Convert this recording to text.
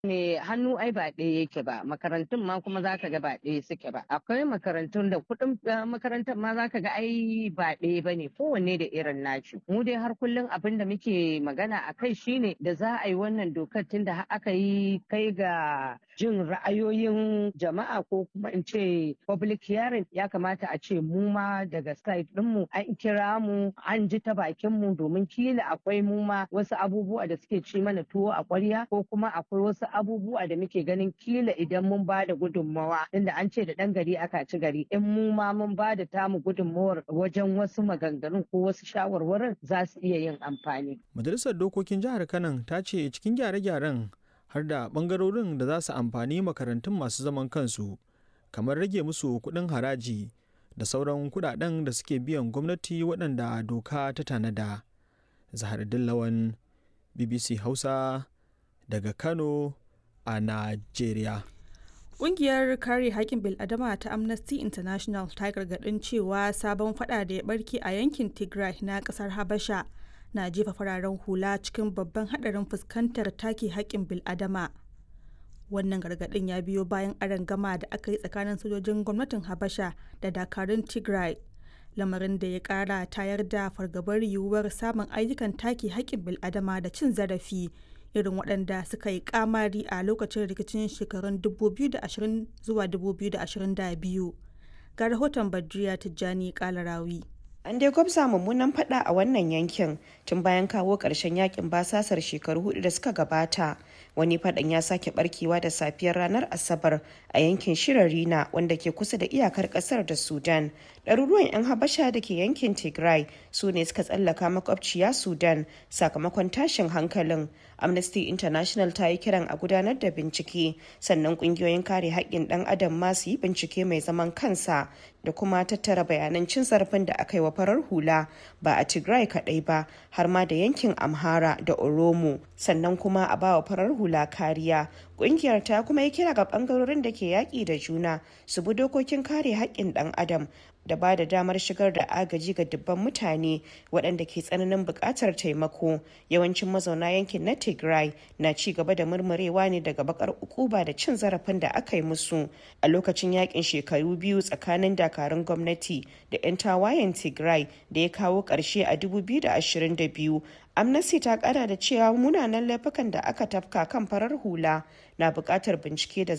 ne hannu ai ba ɗaya yake ba makarantun ma kuma zaka ga ba ɗaya suke ba akwai makarantun da kuɗin makarantar ma zaka ga ai ba ɗaya ba ne kowanne da irin naci mu dai har kullum abin da muke magana a kai shine da za a yi wannan dokar tun da aka yi kai ga jin ra'ayoyin jama'a ko kuma in ce public hearing ya kamata a ce mu ma daga side ɗinmu an kira mu an ji ta bakin mu domin kila akwai mu ma wasu abubuwa da suke ci mana tuwo a ƙwarya ko kuma akwai wasu abubuwa da muke ganin kila idan mun ba da gudunmawa inda an ce da ɗan gari aka ci gari in mu ma mun ba da tamu gudunmawar wajen wasu maganganun ko wasu shawarwarin za su iya yin amfani. Majalisar Dokokin Jihar Kano ta ce cikin gyare-gyaren har da ɓangarorin da za su amfani makarantun masu zaman kansu kamar rage musu kuɗin haraji da sauran kuɗaɗen da suke biyan gwamnati waɗanda doka ta tanada. Zahar Dillawan BBC Hausa daga Kano a Najeriya. Ƙungiyar kare haƙƙin bil'adama ta Amnesty International ta gargaɗin cewa sabon fada da ya barke a yankin Tigray na ƙasar Habasha na jefa fararen hula cikin babban haɗarin fuskantar take haƙƙin bil'adama. Wannan gargaɗin ya biyo bayan gama da aka yi tsakanin sojojin gwamnatin Habasha da dakarun Tigray. Lamarin da ya ƙara tayar da fargabar yiwuwar samun ayyukan take haƙƙin bil'adama da cin zarafi irin waɗanda suka yi kamari a lokacin rikicin shekarun 2020 zuwa 2022 ga rahoton badriya tijjani kalarawi an dai gwabza mummunan fada a wannan yankin tun bayan kawo ƙarshen yakin basasar shekaru hudu da suka gabata wani fadan ya sake barkewa da safiyar ranar asabar a yankin shirarina wanda ke kusa da iyakar kasar da sudan ɗaruruwan 'yan habasha da ke yankin tigray su ne suka tsallaka makwabciya sudan sakamakon tashin hankalin amnesty international ta yi kiran a gudanar da bincike sannan ƙungiyoyin kare haƙƙin ɗan adam ma su yi bincike mai zaman kansa da kuma tattara bayanan cin zarafin da aka yi wa farar hula ba a tigray kaɗai ba har ma da yankin amhara da oromo sannan kuma a bawa farar hula kariya kungiyar ta kuma yi kira ga bangarorin da ke yaƙi da juna su bi dokokin kare haƙƙin ɗan adam da ba da damar shigar da agaji ga dubban mutane waɗanda ke tsananin buƙatar taimako yawancin mazauna yankin na tigray na ci gaba da murmurewa ne daga bakar ukuba da cin zarafin da aka yi musu a lokacin yakin shekaru biyu tsakanin dakarun gwamnati da 'yan tawayen tigray da ya kawo ƙarshe a 2022 amnesty ta kara da cewa munanan laifukan da aka tafka kan farar hula na buƙatar bincike da